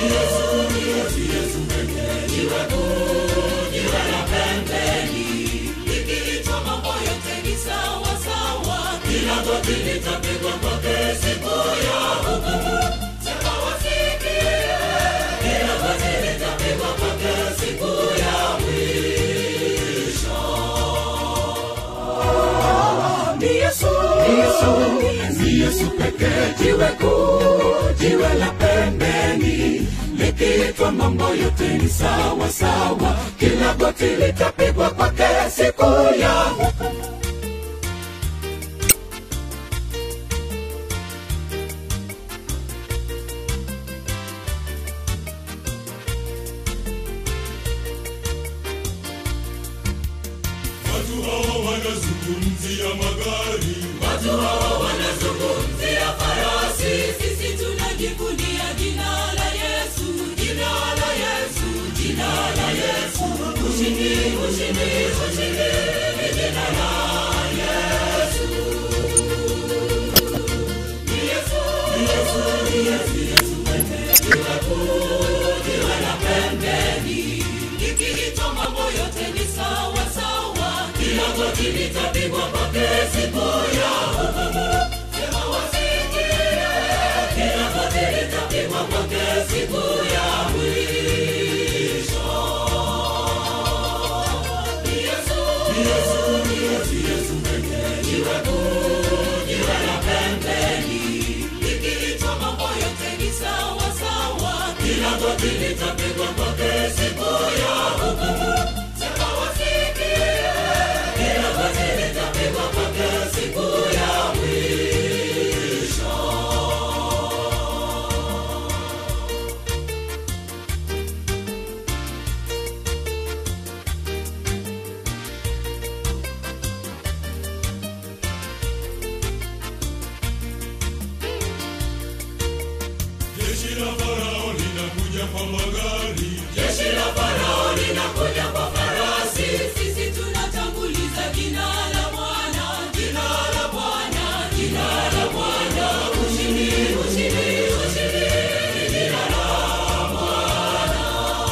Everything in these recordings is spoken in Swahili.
Ikiitwa mambo yote ni sawa sawa, kila goti litapigwa kwake siku ya hukumu. Sema wasikie, kila goti litapigwa kwake siku ya mwisho. Ni Yesu, ni Yesu, ni Yesu pekee, jiwe kuu, jiwe la pembeni. Likiitwa mambo yote ni sawa sawa, kila goti litapigwa kwake siku ya hukumu. Watu hawa wanazungumzia magari, Watu hawa wanazungumzia farasi, sisi tunajivunia jina la Yesu, jina la Yesu, jina la Yesu. Ushindi, ushindi, ushindi ni jina la Yesu. Ni Yesu, ni Yesu, ni Yesu, Yesu pekee. Jiwe kuu, jiwe la pembeni. Likiitwa mambo yote ni sawa sawa, kila goti litapigwa kwake siku ya hukumu. Sema wasikie, kila goti litapigwa kwake siku ya mwisho. Ni Yesu, ni Yesu, ni Yesu, Yesu pekee. Jiwe kuu, jiwe la pembeni. Likiitwa mambo yote ni sawa sawa, kila goti litapigwa kwake siku ya hukumu. Sema wasikie, kila goti litapigwa kwake siku ya mwisho. jeshi la Farao linakuja kwa magari, Jeshi la Farao linakuja kwa farasi, sisi tunatanguliza jina la Bwana, jina la Bwana, jina la Bwana. Ushindi, ushindi, ushindi ni jina la Bwana.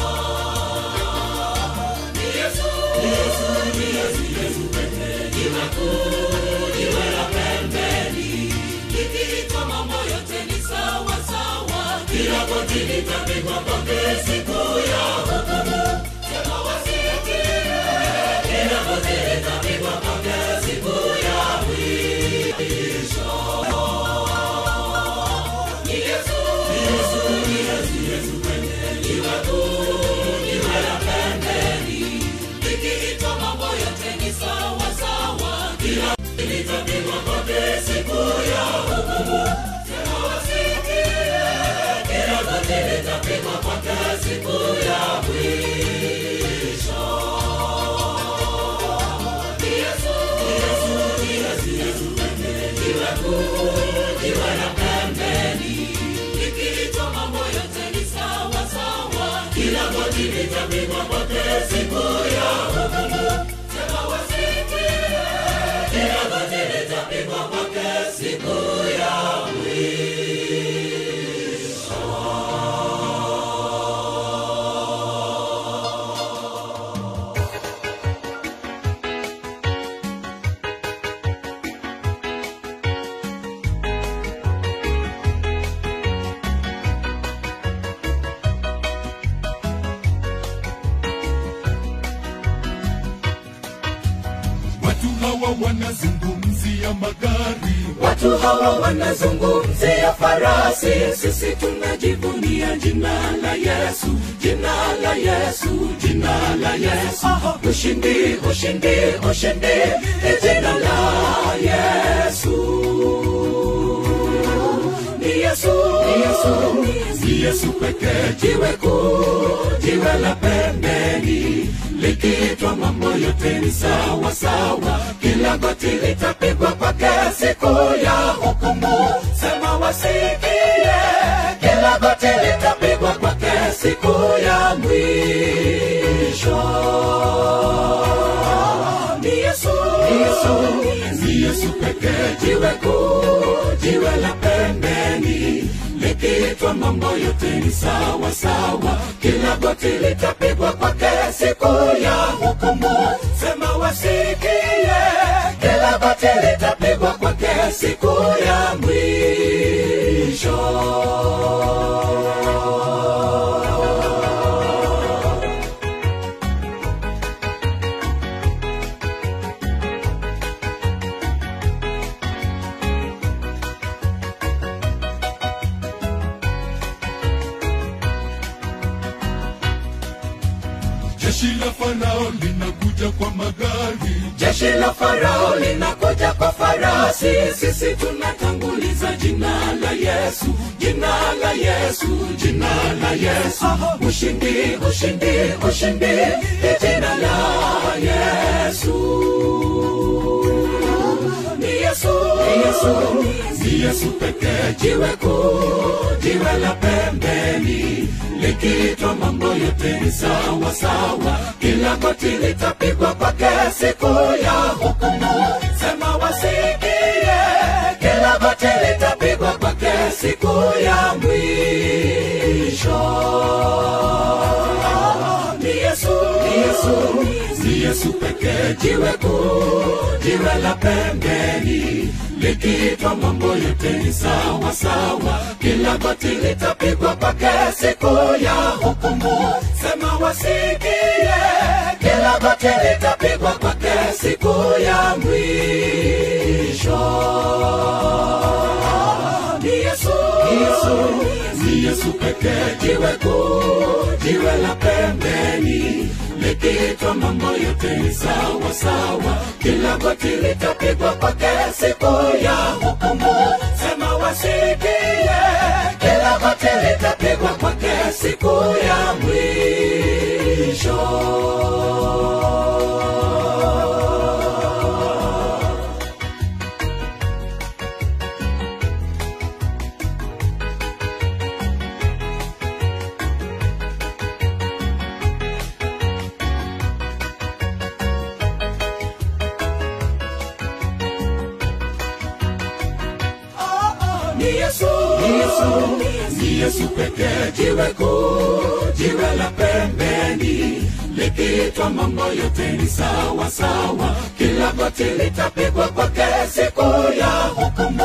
Ni Yesu, ni Yesu, ni Yesu, Yesu pekee. Jiwe kuu, jiwe la pembeni. Likiitwa mambo yote ni sawa sawa, kila goti litapigwa kwake siku ya hukumu. Sema wasikie, kila goti litapigwa kwake siku ya mwisho. Ni Yesu, ni Yesu, ni Yesu, Yesu pekee. Jiwe kuu, jiwe la pembeni. Likiitwa mambo yote ni sawa sawa, kila goti litapigwa kwake siku ya hukumu. Sema wasikie, kila goti litapigwa kwake siku ya mwisho. Ni Yesu, ni Yesu, ni Yesu, Yesu pekee. Jiwe kuu, jiwe la pembeni. Likiitwa mambo yote ni sawa sawa, kila goti litapigwa kwake siku ya hukumu. Sema wasikie, kila goti litapigwa kwake siku ya watu hawa wanazungumzia magari, Watu hawa wanazungumzia farasi, sisi tunajivunia jina la Yesu, jina la Yesu, jina la Yesu. Ushindi, ushindi, ushindi ni jina la Yesu. Ni Yesu, ni Yesu, ni Yesu pekee, jiwe kuu, jiwe la pembeni. Likiitwa mambo yote ni sawa sawa, kila goti litapigwa kwake siku ya hukumu. Sema wasikie, kila goti litapigwa kwake siku ya mwisho. Ni Yesu, ni Yesu, ni Yesu pekee, jiwe kuu, jiwe la pembeni. Likiitwa mambo yote ni sawa sawa kila goti litapigwa kwake siku ya hukumu sema wasikie kila goti litapigwa kwake siku ya mwisho jeshi la farao linakuja kwa magari jeshi la farao linakuja kwa farasi sisi tunatanguliza jina la yesu jina la yesu jina la yesu ushindi ushindi ushindi ni jina la yesu ni yesu ni yesu ni yesu pekee jiwe kuu jiwe la pembeni likiitwa mambo yote ni sawa sawa kila goti litapigwa kwake siku ya hukumu sema wasikie kila goti litapigwa kwake siku ya mwisho ni yesu ni yesu ni yesu pekee jiwe kuu jiwe la pembeni likiitwa mambo yote ni sawa sawa kila goti litapigwa kwake siku ya hukumu sema wasikie kila goti litapigwa kwake siku ya mwisho ni yesu ni yesu ni yesu pekee jiwe kuu jiwe la pembeni likiitwa mambo yote ni sawa sawa kila goti litapigwa kwake siku ya hukumu sema wasikie kila goti litapigwa kwake siku ya mwisho ni Yesu, ni Yesu, ni Yesu pekee, jiwe kuu, jiwe la pembeni, likiitwa mambo yote ni sawa sawa, kila goti litapigwa kwake siku ya hukumu.